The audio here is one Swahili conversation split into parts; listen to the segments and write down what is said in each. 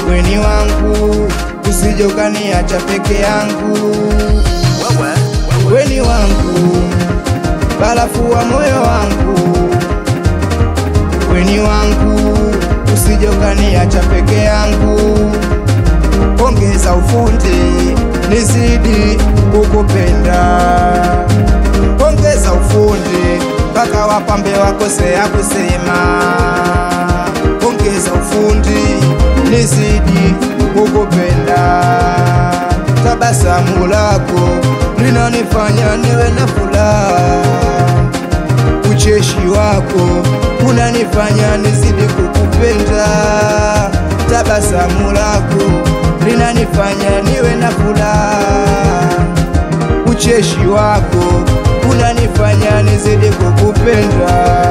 weni wangu, usije ukaniacha peke yangu. Weni wangu, barafu wa moyo wangu, weni wangu, usije ukaniacha peke yangu. Ongeza ufundi nizidi kukupenda, ongeza ufundi mpaka wapambe wakosea kusema. Ongeza ufundi nizidi kukupenda, tabasamu lako linanifanya niwe na furaha, ucheshi wako unanifanya nizidi kukupenda, tabasamu lako linanifanya niwe na furaha, ucheshi wako unanifanya nizidi kukupenda,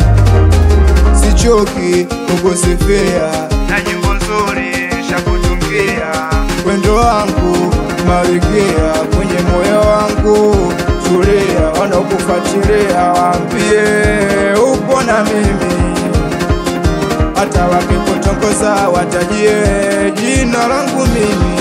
sichoki kukusifia na nyimbo nzuri shakutungia, wendo wangu marikia kwenye moyo wangu, tulia, wanaokufuatilia waambie upo na mimi hata wakikutongoza watajie jina langu mimi,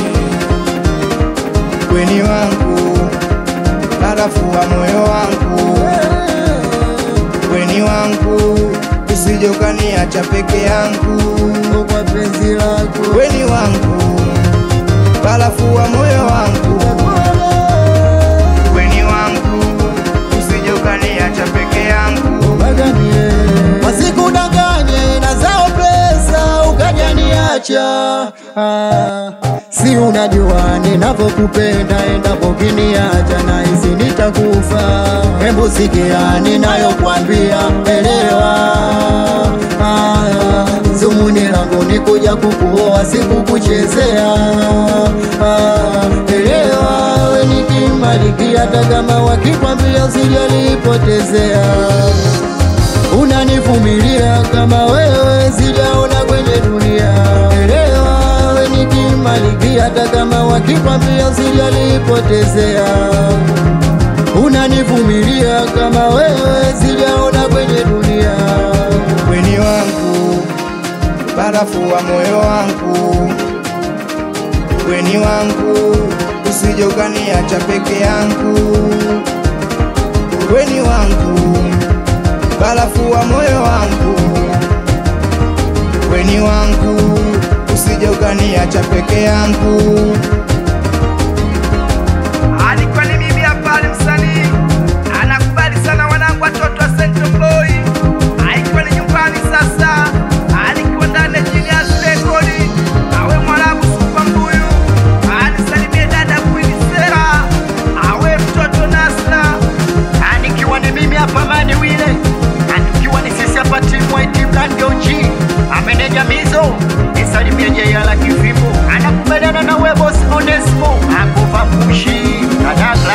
weni wangu, barafu wa moyo wangu, weni wangu, usije ukaniacha peke yangu, kwa penzi lako weni wangu, barafu wa moyo wangu, weni wangu, usije ukaniacha peke yangu. baganie wasikudanganye na zao pesa ukajaniacha ah, si unajua ninavyokupenda endapo kiniacha na hisi nitakufa hebu sikia ninayokwambia elewa ah, zumuni langu ni kuja kukuoa sikukuchezea ah, elewa we nikimalikia hata kama wakikwambia usijalipotezea unanivumilia kama wewe sijaona kwenye dunia. Elewa we nikimalikia, hata kama wakikwambia usijalipotezea. Unanivumilia kama wewe sijaona kwenye dunia. weni wangu, barafu wa moyo wangu, weni wangu, usije ukaniacha peke yangu, weni wangu, barafu wa moyo wangu, weni wangu, usije ukaniacha peke yangu. alikuwa ni mimi hapa ali msanii anakubali sana wanangu watoto wa Central Boy alikuwa ni nyumbani sasa alikuwa ndani ya Genius Record awe mwarabu super mbuyu anisalimie dada Queen Sera awe mtoto Nasra anikiwa ni mimi hapa mani wile anikiwa ni sisi hapa timu white brand OG ameneja mizo nisalimie jeyala kifimu anakubaliana na webos Onesmo akuva mpushi dada